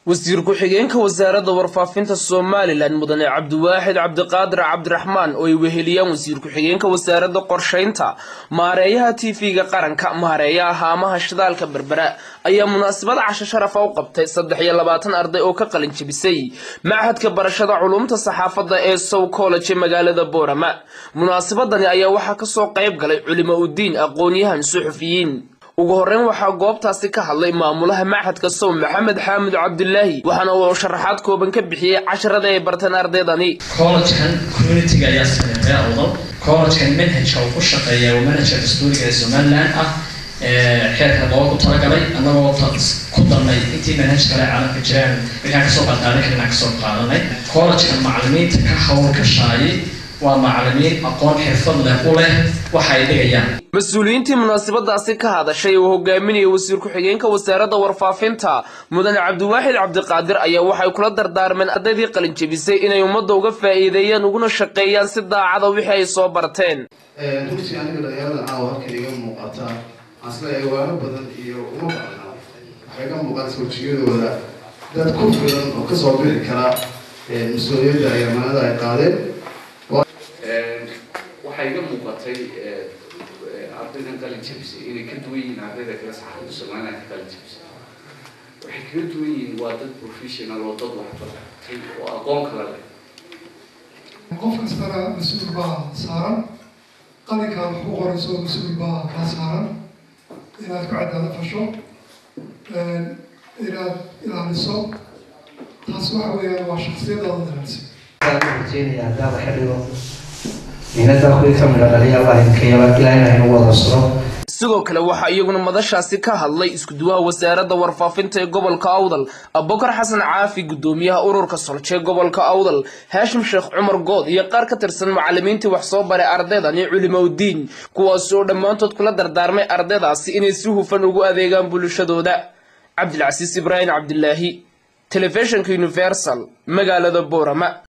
wasiir ku-xigeenka wasaaradda warfaafinta somalilan mudane cabdiwaaxid cabdiqaadir cabdiraxmaan oo ay weheliyaan wasiir ku-xigeenka wasaaradda qorshaynta maareeyaha tv-ga qaranka maareeyaha haamaha shidaalka berbera ayaa munaasabada casho sharafa u qabtay saddex iyo labaatan arday oo ka qalin jebisay machadka barashada culumta saxaafadda ee sow college ee magaalada boorama munaasabadani ayaa waxaa kasoo qayb galay culimo udiin aqoon-yahan suxufiyiin ugu horreyn waxaa goobtaasi ka hadlay maamulaha machadka sow maxamed xaamud cabdilaahi waxaana uu sharaxaad kooban ka bixiyey casharada ay barteen ardaydani collegekan communitiga ayaa sameeya awdal collegekan manhajka uu ku shaqeeya waa manhajka dastuuriga ee somaliland ah xeerka loogu talagalay annagoo ku darnay intii manhaj kale caalamka jiraan markaan kasoo qadqaadan karinaan kasoo qaadanay collegekan macalimiinta ka hawlgashaayay waa macalimiin aqoon xirfad leh u leh waxa ay dhigayaan mas-uuliyiintii munaasabadaasi ka hadashay oo hogaaminaya wasiir ku-xigeenka wasaaradda warfaafinta mudane cabdiwaaxid cabdiqaadir ayaa waxay kula dardaarmeen ardaydii qalin jebisay inay ummadda uga faa'iideeyaan uguna shaqeeyaan si daacada wixii ay soo barteen runtii aniga dhalinyarada caawa halkan iga muuqata asla eewaano badan iyo uma baahna waxay ka muuqata wejiyadooda dad ku filan oo kasoo bixi kara mas-uuliyadda ay amaanada ay qaadeen waxaa iga muuqatay ardaydan qalin jabisay inay ka duwan yihiin ardayda kale saxaafadda somaliland ka qalin jabisay waxay kaga duwan yihiin waa dad professional oo dad waxbartay oo aqoon kala leh qof kastana mas-uul baa saaran qalinkaa wax ku qorayso mas-uul baa kaa saaran inaad ku cadaalad fasho inaad ilaaliso taas waxa weeyaan waa shaksiyadaada ilaaliso rajeynayaa haddaaba xilligo miinada kuwii ka midha dhaliya allah idinka yaba ilaahina haynu wada suro sidoo kale waxaa iyaguna madashaasi ka hadlay isku-duwaha wasaaradda warfaafinta ee gobolka awdal abubakar xasan caafi guddoomiyaha ururka solje gobolka awdal haashim sheekh cumar good iyo qaar ka tirsan macalimiintii wax soo baray ardaydan iyo culimowdiin kuwaas oo dhammaantood kula dardaarmay ardaydaasi inay si hufan ugu adeegaan bulshadooda cabdilcasiis ibraahim cabdilaahi telefishinka universal magaalada boorama